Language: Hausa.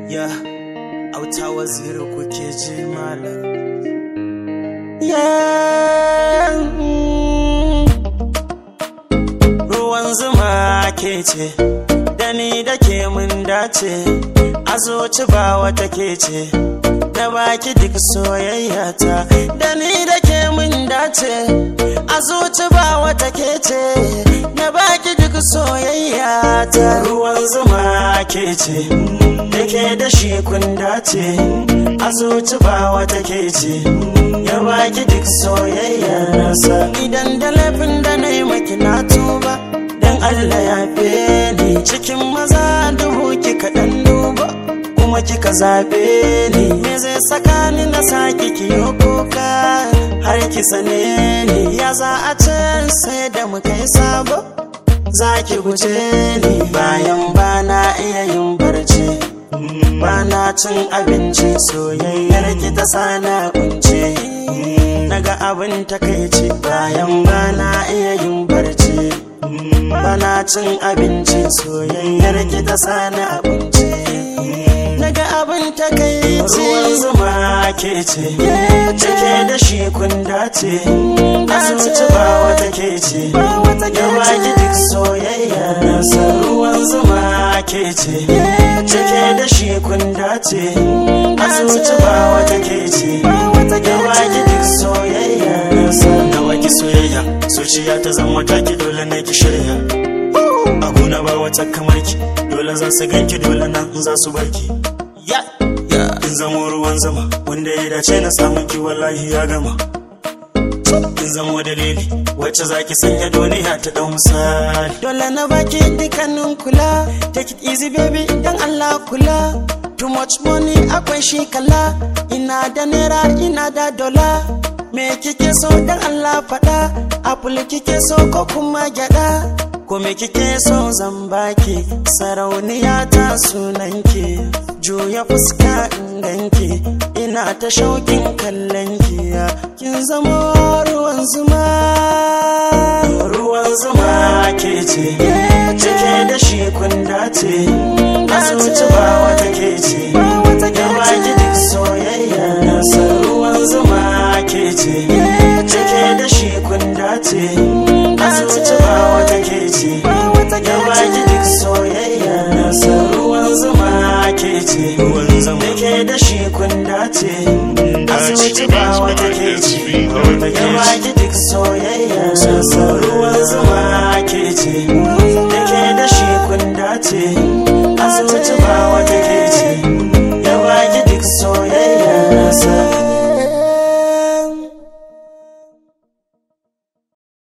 ya auta waziri kuke ji malam ya ruwan zuma ke ce da ni da ke mun dace a zuci ba wata ke ce da baki duk soyayya ta da ni da ke mun dace a zuci ba wata ke ce da baki duk soyayya ta ruwan zuma ke ce da ke da shi kun dace a zuci ba wata ke ce ya baki duk soyayya nasa idan da laifin da na yi maki na tuba dan Allah ya fe ni cikin maza duhu kika dan duba kuma kika zabe ni me zai saka ni na saki kiyo kuka har ki sane ni ya za a ce sai da mu kai sabo za ki guje ni bayan bana iya yin barci bana cin abinci soyayyar ki ta sana kunce naga abin takaici bayan bana iya yin barci bana cin abinci soyayyar ki ta sana abinci naga abin takaici ruwan zuma ke ce cike da shi kun dace asuci ba wata ke ce ya baki duk soyayya nasa ruwan zuma ke ce cike da shi kun dace asuci ba wata ke ce ya baki duk soyayya nasa da waki soyayya zuciya ta zama taki dole na ki shirya a gona ba wata kamar ki dole za su ganki dole nan za su barki in zamo ruwan zama wanda ya dace na samun ki wallahi ya gama in zamo dalili wacce zaki sanya duniya ta dau misali dole na baki dukkanin kula take it easy baby dan Allah kula too much money akwai shi kala ina da naira ina da dola me kike so dan Allah faɗa apple kike so ko kuma gyada ko me kike so zan baki sarauniya ta sunanki juya fuska in ganki ina ta shaukin kallon ki kin zama ruwan zuma ruwan zuma ke ce cike da shi kun dace asuci ba wata ke ce ya baki duk soyayya nasa ruwan zuma ke ce cike da shi kun dace asuci ba wata ke ce ya baki duk soyayya nasa ruwan zuma ke ce ruwan zama ke da shi kun dace asuci ba wata ke ce ya baki duk soyayya nasa ruwan zuma ke ce da ke da shi kun dace asuci ba wata ke ce ya baki duk soyayya nasa